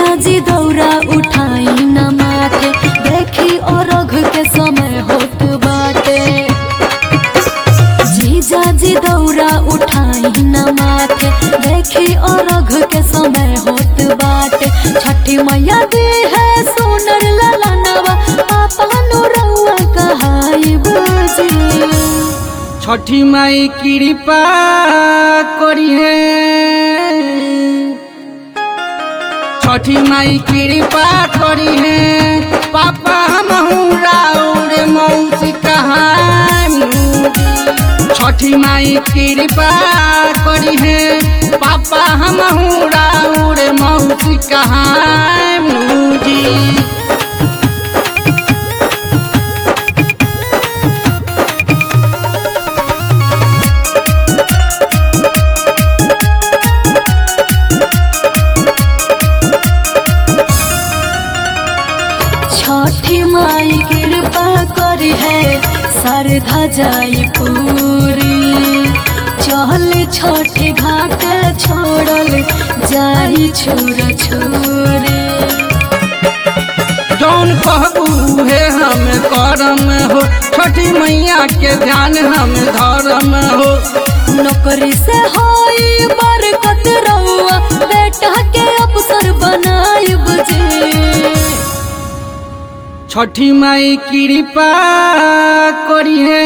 जीजा जी दौरा उठाई न माथे देखी और के समय होत बाटे जीजा जी दौरा उठाई न माथे देखी और के समय होत बाटे छठी मैया दे है सोनर ललनवा पापा नु रउआ कहाई बजी छठी माई कृपा करी है छठी माई कृपा करी है पापा हम राउर मौसी कहानी छठी माई कृपा करी है पापा हम राउर मौसी कहानी जी छठी माई कृपा करी है सरधा जाई पूरी चल छठी घाट छोड़ल जाई छुर छुरी जौन कहबू हे हम करम हो छठी मैया के ध्यान हम धर्म हो नौकरी से होई बरकत रउआ बेटा के अवसर बनाई बुझे छठी माई कृपा करी है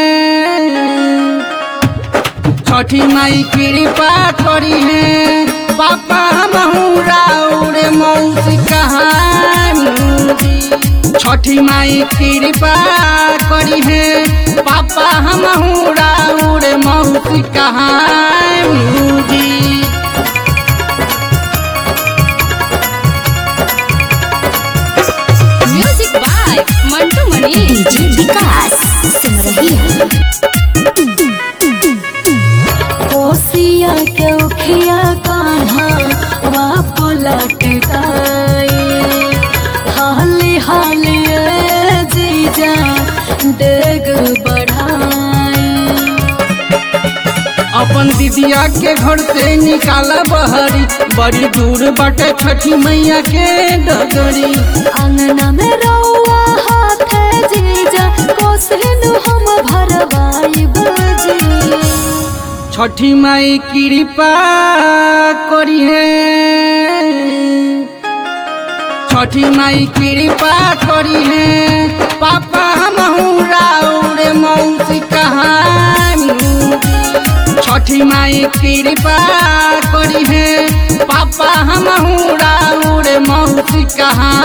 छठी माई कृपा करी है पापा हम राउर मौसी कहानी छठी माई कृपा करी है पापा हम राउर मौसी कहानी music by Mantu Mani DJ Vikas सिमरही कोसिया के उखिया कान्हा वा पलटकाई हाले हाले ए जीजा डेग बढ़ाई अपन दीदिया के घर से निकाला बहरी बड़ी दूर बाटे छठी मैया के डगरी अंगना में रउआ हाथ जीजा कोसिन हम भरवाई बजी छठी माई कृपा करी है छठी माई कृपा करी है पापा हम राउर मौसी कहानी छठी माई कृपा करी है पापा हम राउर मौसी कहानी